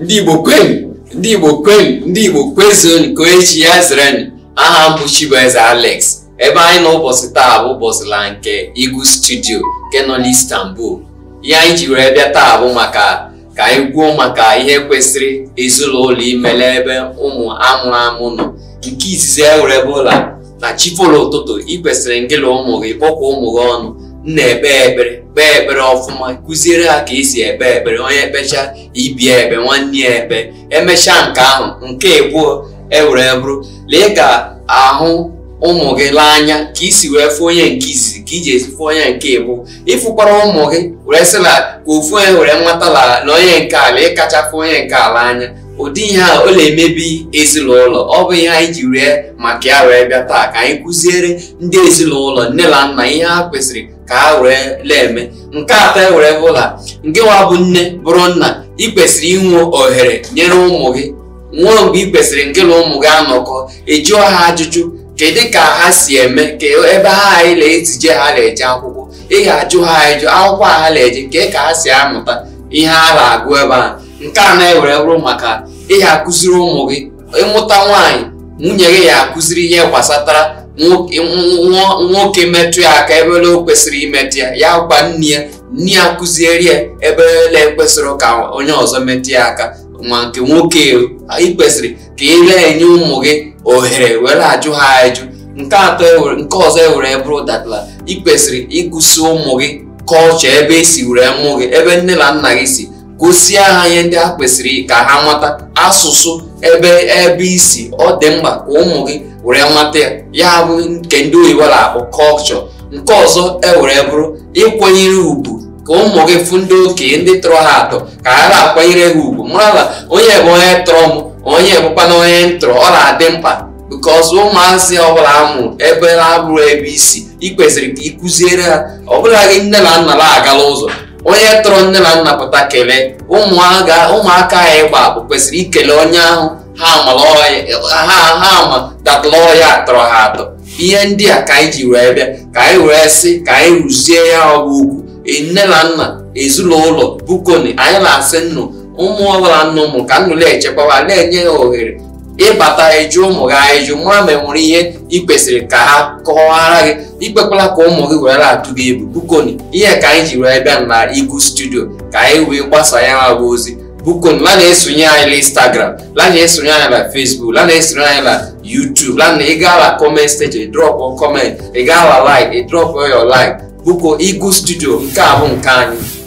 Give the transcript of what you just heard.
ndị igbo kwenu ndị igbo kwenu ndị igbo kwezonu ka echi ya zere aha m bụ Chibueze Alex ebe anyị nọ ụbọchị taa bụ ụbọchị la nke Igu studio nke nọ n'Istanbul ihe anyị ji were bịa taa bụ maka ka anyị gwuo maka ihe kwesịrị ezinụlọ imele ebe ụmụ amụrụ amụ nọ nke izizi e were bụ ụla na chifolo ụtụtụ ị kwesịrị ngịla ụmụ gị kpọkwa ụmụ gị ọnụ nna ekpe ekpere kpee ekpere ọfụma kụziere ha ka esi ekpe ekpere onye ekpecha ibia ekpe nwanne ya ekpe emechaa nke ahụ nke abụọ ewere bụrụ lee ka ahụ ụmụ gị lee anya ka isi wee fụ onye nke izizi ka iji esi fụ onye nke ịbụ ịfụkwara ụmụ gị were sịla ka ofu onye were nwatala na onye nke ala ịkacha fụ onye nke ala anya ụdị ihe a ọ na-emebi ezinụlọ ọ bụ ihe anyị ji ree maka ya wee bịa taa ka anyị kụziere ndị ezinụlọ nne na nna ihe ha kwesịrị ka ha were lee nke atọ ewere bụla nke nwa bụ nne bụrụ nna ị kwesịrị inwe ohere nyere ụmụ gị nwụọ mgbe ị kwesịrị nke na ụmụ gị anọkọ ejụọ ha ajụjụ kedu ka ha si eme ka ebe ha anyị na-ezije ha na-eje akwụkwọ ị ga-ajụ ha ajụ akwụkwọ a ha na-eje nke ka ha si amụta ihe ha na-agụ ebe a nke a na-ewere bụrụ maka ị ga-akụziri ụmụ gị ịmụta nwaanyị nwunye gị ya akụziri ihe gbasatara nwoke metụ ya aka ebe o kwesịrị imetụ ya ya gwa nne ya nne ya kụziere ya ebe ele kwesịrị ka onye ọzọ metụ ya aka ma nke nwoke ị kwesịrị ka ị na-enye ụmụ gị ohere were ajụ ha ajụ nke atọ nke ọzọ ewere bụrụ datala ị kwesịrị ịgụsi ụmụ gị kọlchọ ebe esi were mụ gị ebe nne na nna gị si gosie ha ihe ndị ha kwesịrị ka ha mata asụsụ ebe ebe isi ọ dị mkpa ka ụmụ gị were nwata ya ya bụ nke ndị oyibo na-akpọ kọlchọ nke ọzọ ewere bụrụ ịkwanyere ugwu ka ụmụ gị fụ ndị okenye ndị tọrọ ha atọ ka ha na-akwanyere ha ugwu mara na onye bụ onye tọrọ m onye bụkwana onye ntọrọ ọ na-adị mkpa bikọs ụmụazị ọbụla amụ ebe na-abụrụ ebe isi ị kwesịrị ka ị kụziere ha ọbụla gị nne na nna na-agala ụzọ onye tọrọ nne na nna pụta kelee ụmụaka ya ịgba bụ kwesịrị ikele onye ahụ ha ama datala ọya tọrọ ha atọ ihe ndị a ka anyị ji wee bịa ka anyị wee sị ka anyị rụzie ya ọgụ ugwu nne na nna ezinụlọ bukoni anyị na-asị nnụ ụmụ ọbụla nna ụmụ ka nnụ na-echekwawa na-enye ha ohere ịbata eju ụmụ gị ajụ mara ma enwere ihe ị kwesịrị ka ha kọwara gị ikpekwala ka ụmụ gị were atụ gị egwu bukoni ihe ka anyị ji wee bịa na Igu studio ka anyị wee gbasa ya ha bụ ozi bukoni la na-esonye anyị na Instagram la na-esonye anyị na Facebook la na-esonye anyị na YouTube la na ị gaa la comment stage drop comment ị gaa la like ị drop your like buko Igu studio nke a bụ nke anyị